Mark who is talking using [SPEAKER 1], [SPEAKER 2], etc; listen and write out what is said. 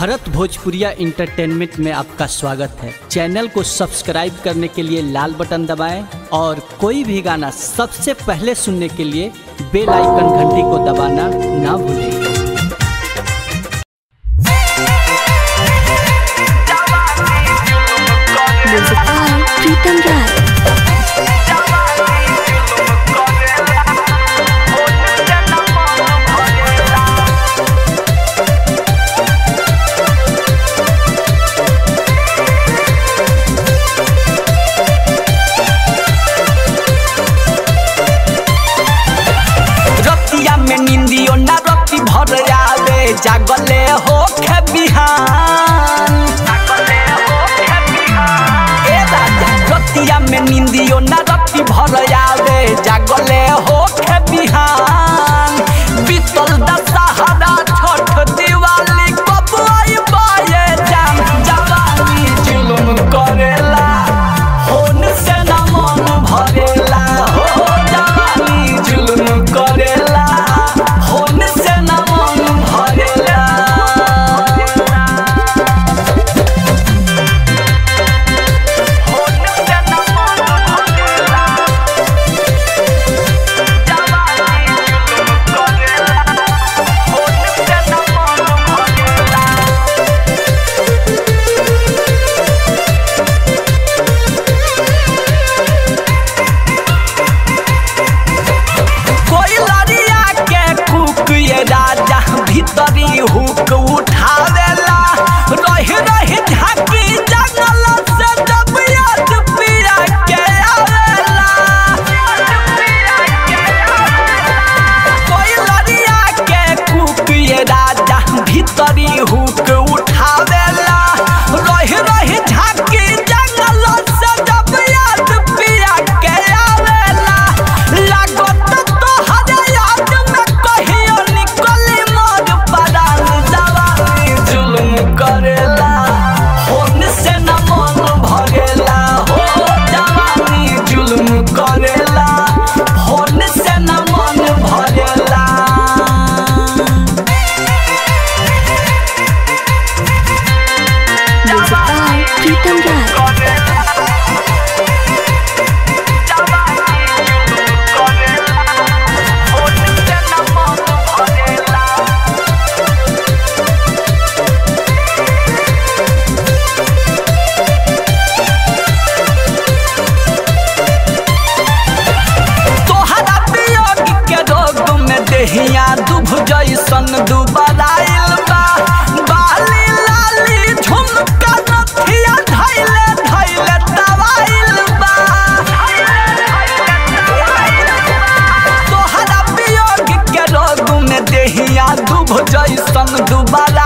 [SPEAKER 1] भरत भोजपुरिया इंटरटेनमेंट में आपका स्वागत है चैनल को सब्सक्राइब करने के लिए लाल बटन दबाएं और कोई भी गाना सबसे पहले सुनने के लिए बेल आइकन घंटी को दबाना ना भूलें
[SPEAKER 2] Music by Pritam Rai.
[SPEAKER 3] रतिया में निंदियो ना रति भर आवे जागले हो खे बिहान ए राजा रतिया में निंदियो ना रति भर आवे जागले हो खे बिहान बीतल दशहरा छठ दिवाली कब आई बाये जान जवानी जुलुम करेला होन से ना मन भरेला हो जवानी जुलुम करेला होन से ना मन भरेला होन से ना मन भरेला जवानी जुलुम करेला होन से ना मन भरेला कोई लड़िया के कुक ये राजा भीतरी हुक उठावेला रही रही झाकी जंगल से जब याद पिया के आवेला कोई लड़िया के कुक ये राजा भीतरी हुक उठावेला रही रही झाकी जंगल से जब याद पिया के आवेला लागत तोहरे याद में कहियो निकली मोर परान जवानी जुल्म करेला होन से न मन भरेला हो जवानी जुल्म करेला होन से न मन भरेला
[SPEAKER 2] Music by Pritam Rai.
[SPEAKER 3] तोहरा वियोग के रोग में देहिया दुभ जैसन दुबराइल बा बाली लाली झुमका नथिया धैले धैले दवाइल बा तोहरा वियोग के रोग में देहिया दुभ जैसन दुबराइल